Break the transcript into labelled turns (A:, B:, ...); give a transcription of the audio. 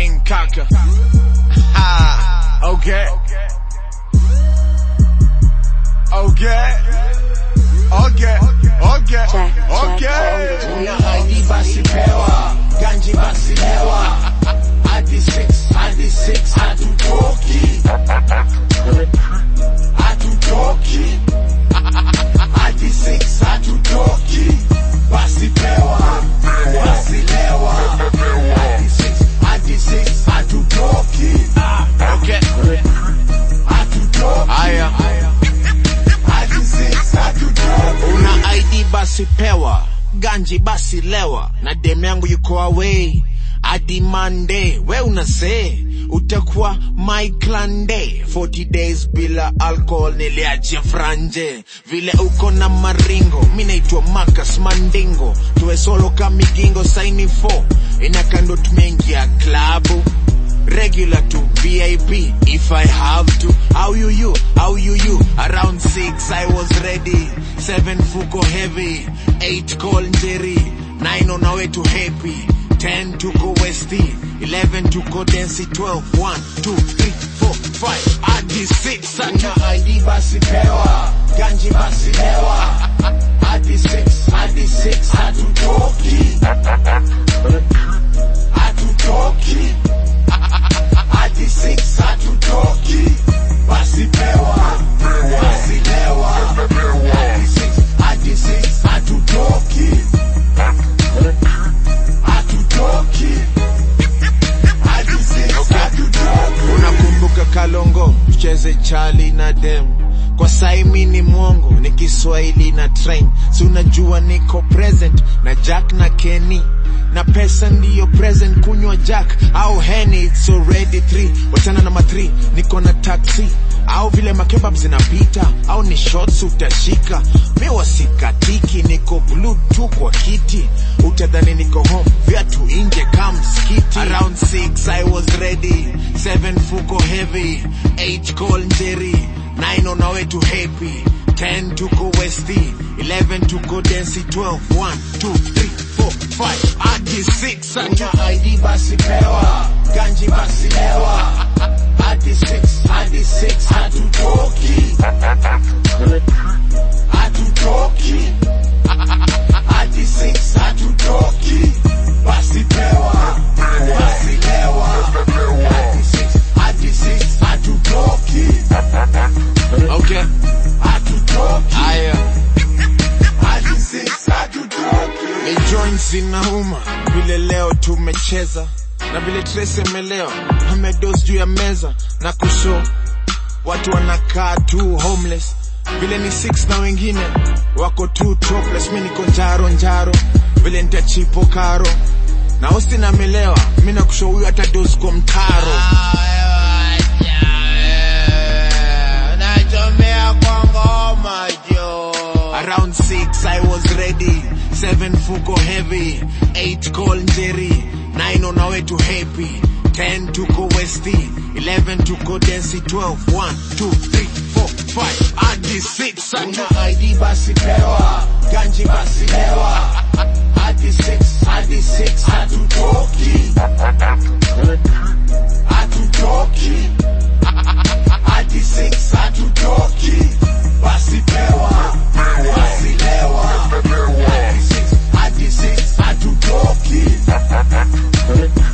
A: King Kaka. Ha, okay. Okay. Okay. Okay. Okay.
B: Una ID basi pewa, ganji basi lewa. Hadi 6, hadi 6, hatutoki. Hatutoki. Hadi 6, hatutoki. Basi pewa, basi lewa. Hadi 6, hadi 6, hatutoki.
A: Okay.
B: Hatutoki.
A: Aya.
B: Hadi 6, hatutoki.
A: Una ID basi pewa, ganji basi lewa, na dem yangu yuko away hadi Monday. We unase utakuwa my clan day 40 days bila alcohol, niliachia franje vile uko na maringo. Mi naitwa Marcus Mandingo, tuwe solo kamigingo saini 4 inakando tumeingia klabu regular to VIP if I have to. How you you? How you you? Around six I was ready. Seven fuko heavy. Eight call Jerry. Nine on our way to happy. Ten to go westy. Eleven to go density. Twelve. One, two, three, four, five. Hadi six.
B: Una ID basi pewa, ganji basi lewa. Hadi 6, hadi 6, hatutoki. Hatutoki. Hadi 6, hatutoki. Basi pewa, basi lewa. Hadi 6, hadi 6, hatutoki. Hatutoki. Hadi 6, hatutoki.
A: Unakumbuka Kalongo, tucheze Charlie na dem kwa saimi ni mwongo, ni Kiswahili na train, si unajua niko present na Jack na Kenny na pesa ndiyo present, kunywa Jack au Henny, it's already three, wachana na matri, niko na taxi au vile makebab zinapita au ni shots utashika, mi wasikatiki, niko blue tu kwa kiti, utadhani niko home, viatu inje kam skiti. Around six I was ready, seven fuko heavy, eight call Jerry, nine on our way to happy, ten to go westy, eleven to go density, twelve, one, two, three, four, five, hadi six.
B: Una ID basi pewa, ganji basi lewa. Hadi 6, hadi 6, hatutoki. Hatutoki. Hadi 6, hatutoki. Basi pewa, basi lewa. Hadi 6, hadi 6, hatutoki.
A: Okay,
B: Hatutoki.
A: aya.
B: Hadi 6, hatutoki.
A: ni joints inauma vile leo tumecheza na vile Trace amelewa amedos juu ya meza na kusho watu wanakaa tu homeless vile ni six na wengine wako tu topless mi niko njaro njaro vile nitachipo karo na Austin amelewa mi nakusho huyu hata dos kwa mtaro
C: Nachomea kwa ngoma jo.
A: Around six I was ready, seven fuko heavy, eight call Jerry, nine on our way to happy, ten to go westy, eleven to go density, twelve, one, two, three, four, five, hadi six.
B: Una ID basi pewa, ganji basi lewa. Hadi 6, hadi 6, hatutoki. Hatutoki. Hadi 6, hatutoki. Basi pewa, basi lewa. Hadi 6, hadi 6, hatutoki.